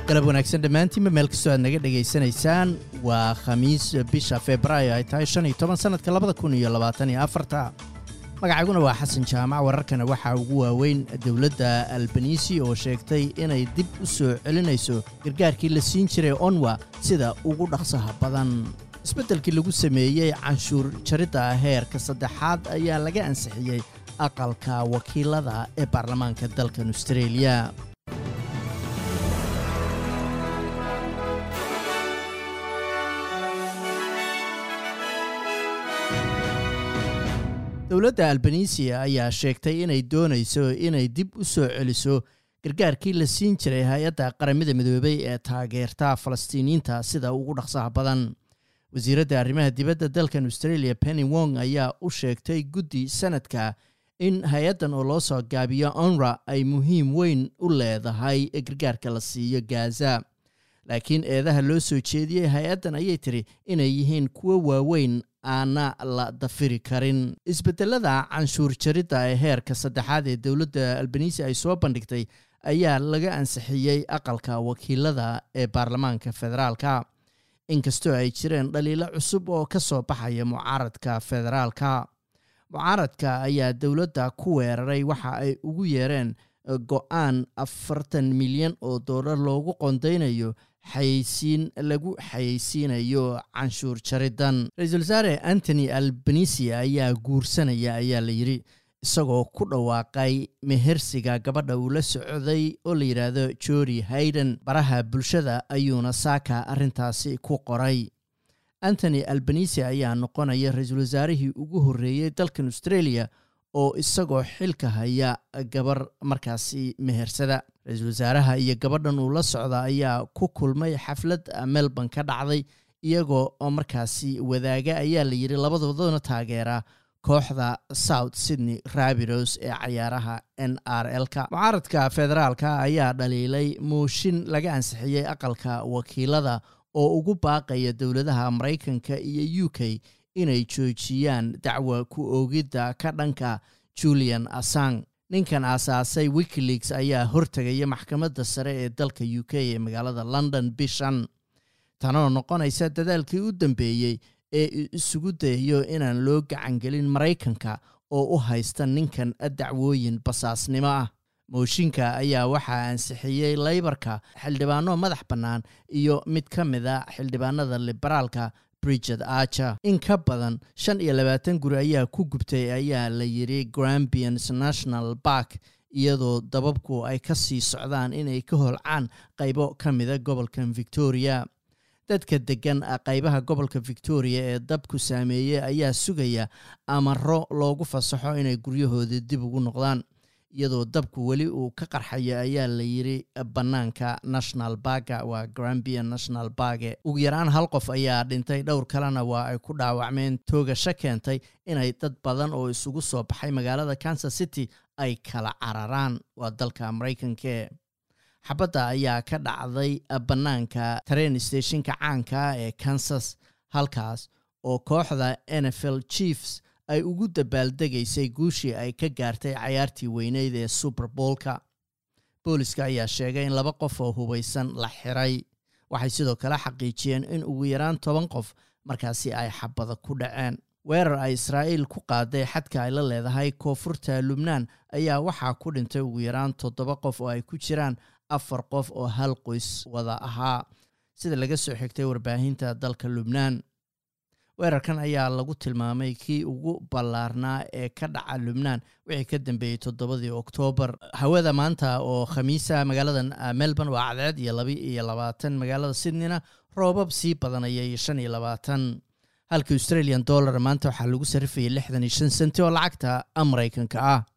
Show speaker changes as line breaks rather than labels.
galab wanaagsan dhammaantiinba meel kastoo aad naga dhegaysanaysaan waa khamiis bisha februaayo ay tahay shan iyo toban sannadka labada kun iyo labaatan iyo afarta magacayguna waa xasan jaamac wararkana waxaa ugu waaweyn dowladda albanisi oo sheegtay inay dib u soo celinayso gargaarkii la siin jiray onwa sida ugu dhaqsaha badan isbeddelkii lagu sameeyey canshuur jaridda heerka saddexaad ayaa laga ansixiyey aqalka wakiilada ee baarlamaanka dalkan austreeliya dowladda albanisiya ayaa sheegtay inay doonayso inay dib u soo celiso gargaarkii la siin jiray hay-adda qaramada midoobey ee taageerta falastiiniyiinta sida ugu dhaqsaha badan wasiiradda arrimaha dibadda dalkan australia penny wong ayaa u sheegtay guddi sanadka in hay-addan oo loo soo gaabiyo onra ay muhiim weyn u leedahay gargaarka la siiyo gaza laakiin eedaha loo soo jeediyey hay-addan ayay tiri inay yihiin kuwo waaweyn aana la dafiri karin isbedelada canshuur jaridda ee heerka saddexaad ee dowladda albanisi ay soo bandhigtay ayaa laga ansixiyey aqalka wakiilada ee baarlamaanka federaalka inkastoo ay jireen dhaliilo cusub oo ka soo baxaya mucaaradka federaalka mucaaradka ayaa dowladda ku weeraray waxa ay ugu yeereen go-aan afartan milyan oo doolar loogu qondaynayo xayeysiin lagu xayeysiinayo canshuur jariddan ra-iisul wasaare antony albanisi ayaa guursanaya ayaa la yidhi isagoo ku dhawaaqay mehersiga gabadha uu la socday oo la yidhaahdo jori hayden baraha bulshada ayuuna saaka arrintaasi ku qoray antony albanisi ayaa noqonaya ra-iisul wasaarihii ugu horreeyey dalkan australia oo isagoo xilka haya gabar markaasi mehersada ra-iisul wasaaraha iyo gabadhan uu la socda ayaa ku kulmay xaflad melbourne ka dhacday iyagoo oo markaasi wadaaga ayaa la yidhi labadoodana taageera kooxda south sydney rabiros ee cayaaraha n r l-ka mucaaradka federaalka ayaa dhaliilay mooshin laga ansixiyey aqalka wakiilada oo ugu baaqaya dowladaha maraykanka iyo u k inay joojiyaan dacwa ku oogidda ka dhanka julian assang ninkan aasaasay wikileaks ayaa hortegaya maxkamadda sare ee dalka u k ee magaalada london bishan tanoo noqonaysa dadaalkii u dambeeyey ee isugu dayayo inaan loo gacangelin maraykanka oo u haysta ninkan dacwooyin basaasnimo ah mooshinka ayaa waxaa ansixiyey laybarka xildhibaano madax bannaan iyo mid ka mid a xildhibaanada liberaalka bridget archer in ka badan shan iyo labaatan guri ayaa ku gubtay ayaa la yidhi grambians national bark iyadoo dababku ay ka sii socdaan inay ka holcaan qaybo ka mida gobolkan victoria dadka deggan qaybaha gobolka victoria ee dabku saameeyey ayaa sugaya amaro loogu fasaxo inay guryahooda dib ugu noqdaan iyadoo dabku weli uu ka qarxayo ayaa la yidhi bannaanka national barga waa grambian national barge ugu yaraan hal qof ayaa dhintay dhowr kalena waa ay ku dhaawacmeen toogasho keentay inay dad badan oo isugu soo baxay magaalada kansas city ay kala cararaan waa dalka maraykanke xabadda ayaa ka dhacday bannaanka train stationka caanka ee kansas halkaas oo kooxda n f l chiefs ay ugu dabaaldegaysay guushii ay ka gaartay cayaartii weyneyd ee super boolka booliska ayaa sheegay in laba qof oo hubaysan la xiray waxay sidoo kale xaqiijiyeen in ugu yaraan toban qof markaasi ay xabada ku dhaceen weerar ay israa'iil ku qaaday xadka ay la leedahay koonfurta lubnaan ayaa waxaa ku dhintay ugu yaraan toddoba qof oo ay ku jiraan afar qof oo hal qoys wada ahaa sida laga soo xigtay warbaahinta dalka lubnaan weerarkan ayaa lagu tilmaamay kii ugu ballaarnaa ee ka dhaca lubnaan wixii ka dambeeyey toddobadii oktoobar hawada maanta oo khamiisa magaalada melbourne waa cadceed iyo laba iyo labaatan magaalada sydneyna roobab sii badanayay shan iyo labaatan halka australian dollar maanta waxaa lagu sarifayay lixdan iyo shan senti oo lacagta maraykanka ah